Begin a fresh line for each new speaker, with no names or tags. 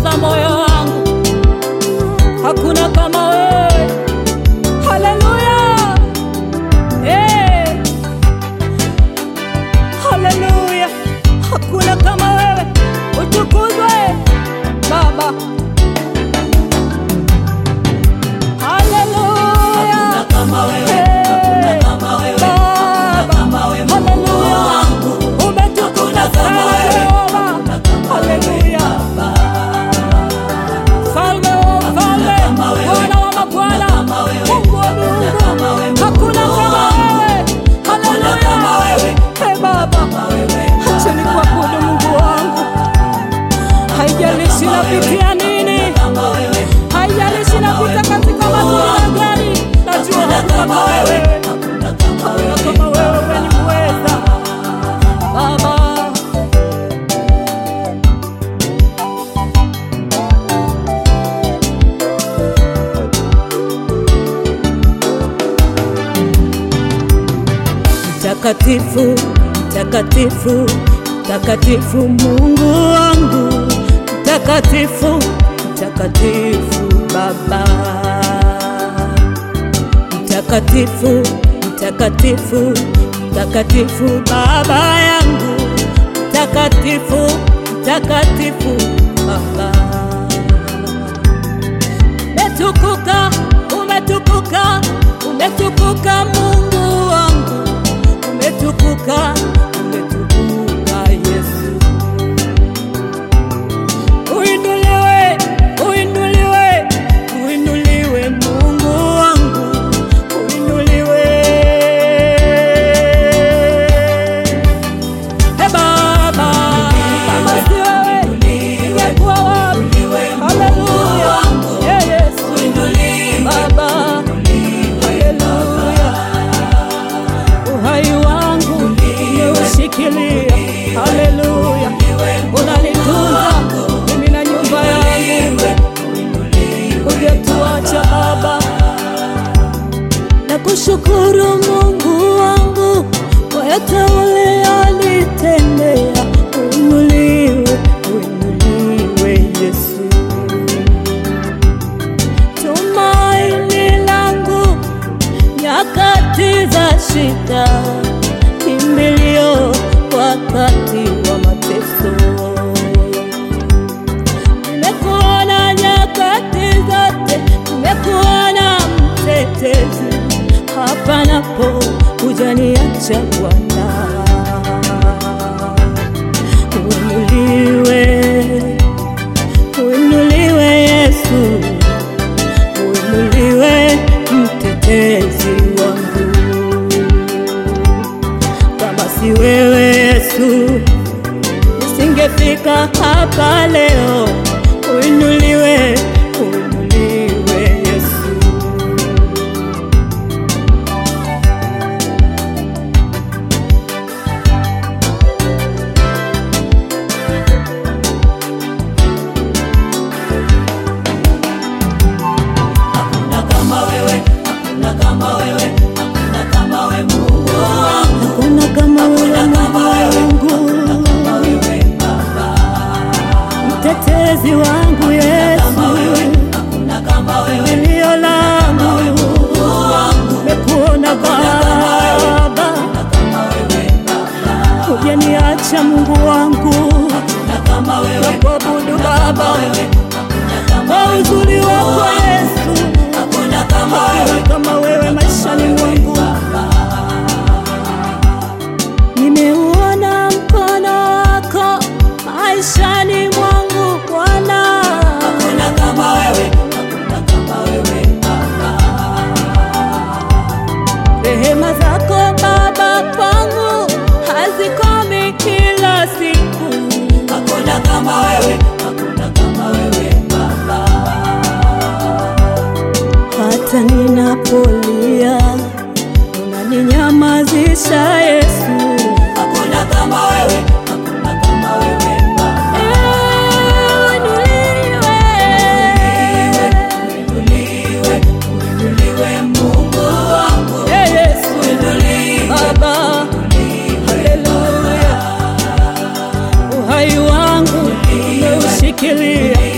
umetuliza moyo wangu, hakuna kama wewe. Haleluya, hey. Haleluya, hakuna kama wewe, utukuzwe Baba. Haleluya,
Hakuna kama wewe,
Hey.
hakuna kama wewe,
Baba.
kama wewe Mungu
Haleluya,
wangu.
umetukuza
Hakuna kama
sana
wewe,
Jehova.
hakuna kama wewe,
Haleluya. Mfalme wa wafalme,
kama wewe,
Bwana wa mabwana,
kama wewe,
Mungu wa miungu,
kama wewe,
hakuna
Mungu
kama
wangu.
wewe.
Hakuna
Haleluya.
kama wewe,
Ee Baba,
wewe,
acha nikuabudu Mungu wangu, haijalishi napitia nini,
kama wewe,
haijalishi napita katika mazingira gani, najua hakuna kama wewe,
hakuna kama wewe.
hakuna kama wewe, wewe ni mweza Baba. Mtakatifu, mtakatifu, mtakatifu Mungu wangu, mtakatifu, mtakatifu Baba, mtakatifu, mtakatifu, mtakatifu Baba yangu, mtakatifu, mtakatifu Baba umetukuka, umetukuka, umetukuka Mungu wangu, umetukuka, umetukuka Yesu. Uinuliwe, uinuliwe, uinuliwe Mungu wangu, uinuliwe. He Baba, kama si wewe, ningekuwa wapi? Haleluya, Ee Yesu, Baba, haleluya. Uhai wangu umeushikilia, haleluya. Unanitunza mimi na nyumba yangu, hujatuacha Baba. Nakushukuru Mungu wangu kwa yote uliyonitendea. Uinuliwe, uinuliwe Yesu, tumaini langu nyakati za shida, kimbilio wakati wa mateso. Nimekuona nyakati zote, nimekuona mtetezi, hapa napo hujaniacha Bwana. Uinuliwe, uinuliwe Yesu, uinuliwe mtetezi wangu. Kama si wewe Yesu, nisingefika hapa leo. Uinuliwe, uinuliwe Yesu.
Hakuna kama wewe, hakuna kama wewe, hakuna kama wewe Mungu wangu.
Hakuna kama wewe
kama wewe,
Mungu,
Kama wewe Baba,
mtetezi wangu Yesu,
kama wewe, hakuna kama wewe,
milio langu nimekuona Baba,
kama wewe Baba,
hujaniacha Mungu wangu,
hakuna kama wewe,
nakuabudu Baba
hakuna kama
kwa uzuri wako Yesu,
hakuna kama wewe,
hakuna kama wewe maishani mwangu. Nimeuona mkono wako maishani mwangu Bwana.
hakuna kama wewe, hakuna kama wewe Baba,
Rehema zako Baba kwangu hazikomi kila siku,
hakuna kama wewe, hakuna kama wewe Baba,
hata ninapolia unaninyamazisha Yesu.
hakuna kama wewe, hakuna kama wewe Baba.
Inuliwe.
Uinuliwe, uinuliwe Mungu wangu,
Ee Yesu
uinuliwe,
Baba, haleluya. Uhai wangu umeushikilia,